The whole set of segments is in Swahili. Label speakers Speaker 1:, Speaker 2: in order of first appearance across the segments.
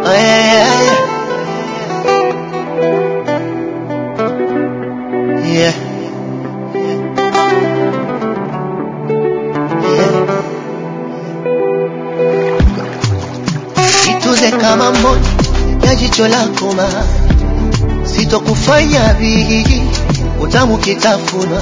Speaker 1: Oh, yeah, yeah, yeah. Yeah. Ituze kama mboni ya jicho lako ma sitokufanya vihi utamu kitafuna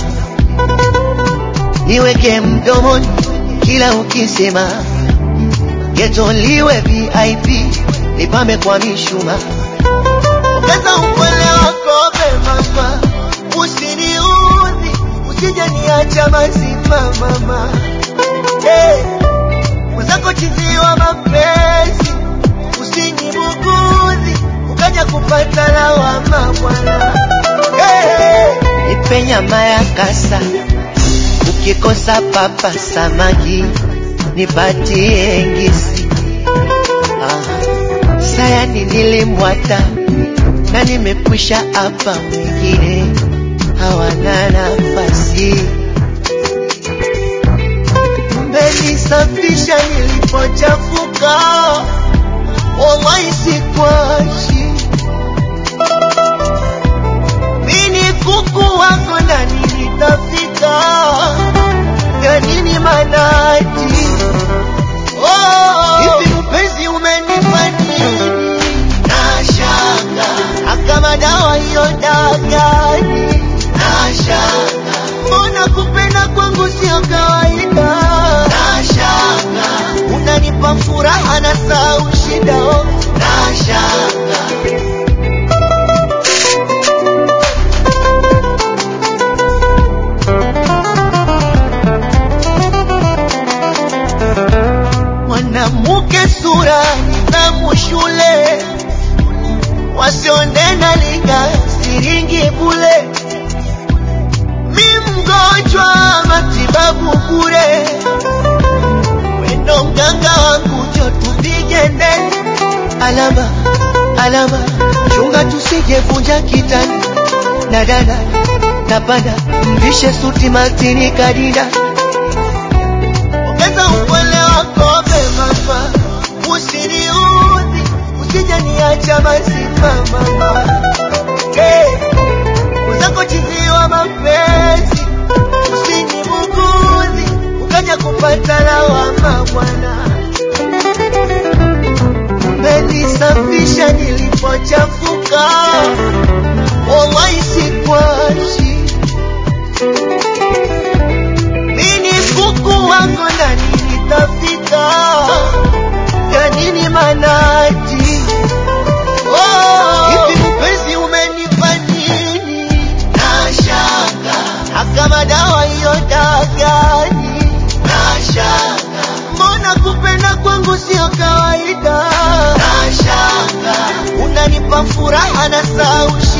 Speaker 1: niweke mdomoni kila ukisema getoliwe VIP nipame kwa mishuma ongeza upole wako mama usiniudhi usije niacha mazima mama hey. mwenzako chiziwa mapenzi usinibugudhi ukaja kupata lawama bwana hey. nipe nyama ya kasa ukikosa papa samaki nipatie ngisi ah. sayani nilimwata na nimekwisha hapa mwingine hawana nafasi mmenisafisha nilipochafuka wallahi sikwashi mini kuku wako ndani nitafika ya nini manaji Oh, hivi mpenzi umenipa nini? Nashanga akama dawa hiyo dagani. Nashanga mbona kupenda kwangu sio kawaida. Nashanga unanipa furaha na sau shida. oh. Nashanga mwanamke sura nidhamu shule wasionena linga siringi bule mi mgonjwa matibabu bure wendo mganga wangu jo tupige ndeni alama alama chunga tusije vunja kitani na dada napanda mvishe suti matini kadida ongeza upole wako mama, usiniudhi, usije niacha mazima mama. Hey, uzako chiziwa mapenzi, usinibugudhi, ukaja kupata lawama bwana. Umenisafisha nilipochafuka, wallahi sikwashi mini kuku wako ndani nitafika ya nini manaji Oh, hivi mpenzi umenipa nini nashanga akama dawa hiyo dagani nashanga mbona kupenda kwangu sio kawaida nashanga unanipa furaha na sau